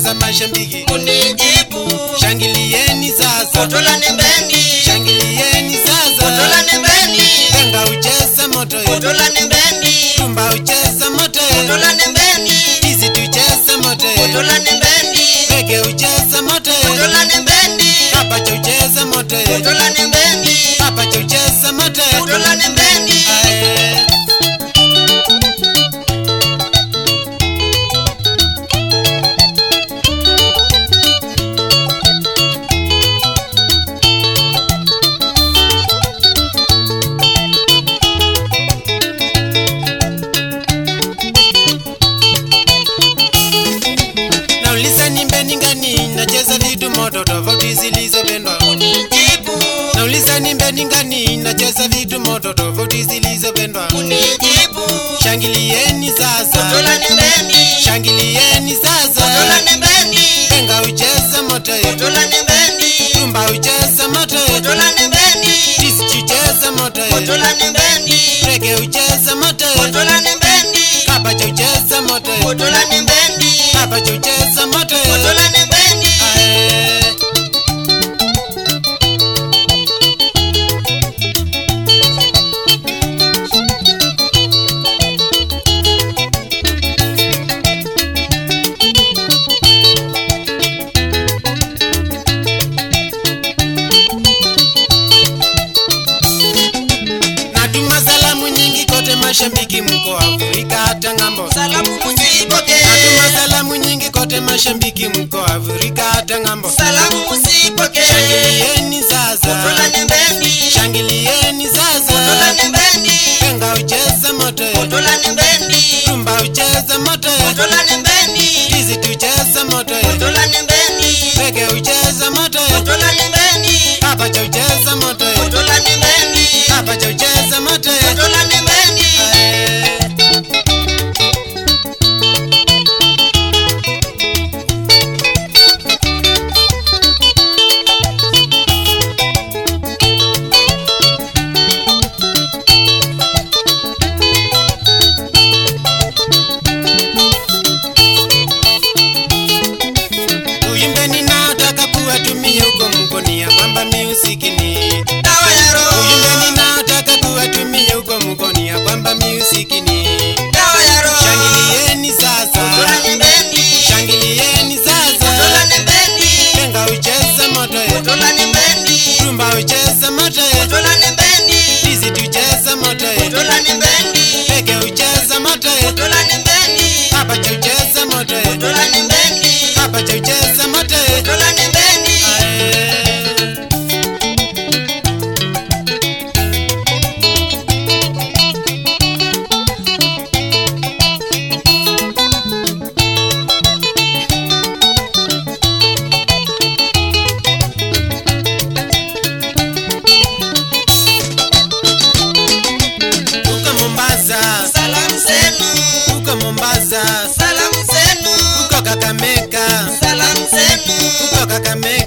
sasa mashabiki kunijibu shangilieni sasa kotola nembeni shangilieni kotola sasa nembeni Benga ucheza moto ye kotola nembeni Tumba ucheza moto ye kotola nembeni Hizi tucheza moto ye kotola nembeni Rege ucheza moto ye kotola nembeni Kapacha ucheza moto ye kotola nembeni Kapacha ucheza moto ye kotola nembeni Ae. Nauliza nimbeni ngani nacheza vitu moto tofauti zilizopendwa kunijibu Nauliza nimbeni ngani nacheza vitu moto tofauti zilizopendwa kunijibu Shangilieni sasa kotola nembeni Shangilieni kotola sasa nembeni Benga ucheza moto ye kotola nembeni Tumba ucheza moto ye kotola nembeni Tisi ucheza moto ye kotola nembeni Rege ucheza moto ye kotola nembeni Kapacha ucheza moto ye kotola nembeni Kapacha ucheza moto ye kotola nembeni Ae. Natuma salamu nyingi kote mashabiki mko Afrika hata ng'ambo. salamu musipoke Natuma salamu nyingi kote mashabiki mko Afrika hata ng'ambo. salamu musipoke Shangilieni sasa, kotola nembeni shangilieni kotola sasa. nembeni Benga ucheza moto ye, kotola nembeni tumba ucheza moto ye, kotola nembeni tizi tucheza moto ye, kotola nembeni rege ucheza moto ye, kotola nembeni kapacha ucheza moto ye, kotola nembeni kapacha ucheza moto ye. kotola nembeni Ae. Uyimbeni nataka kuwatumia huko mkonia kwamba musiki ni dawa ya roho Uyimbeni nataka kuwatumia huko mkonia kwamba musiki ni dawa ya roho Shangilieni kotola sasa, nembeni shangilieni kotola sasa, nembeni Benga ucheza moto ye, kotola nembeni tumba ucheza moto ye, kotola nembeni tizi tucheza moto ye, kotola nembeni rege ucheza moto ye, kotola nembeni kapacha ucheza moto ye, kotola nembeni kapacha ucheza moto ye. kotola nembeni Ae. Uko Mombasa, salamu zenu uko Mombasa, salamu zenu uko Kakamega, salamu zenu uko Kakamega.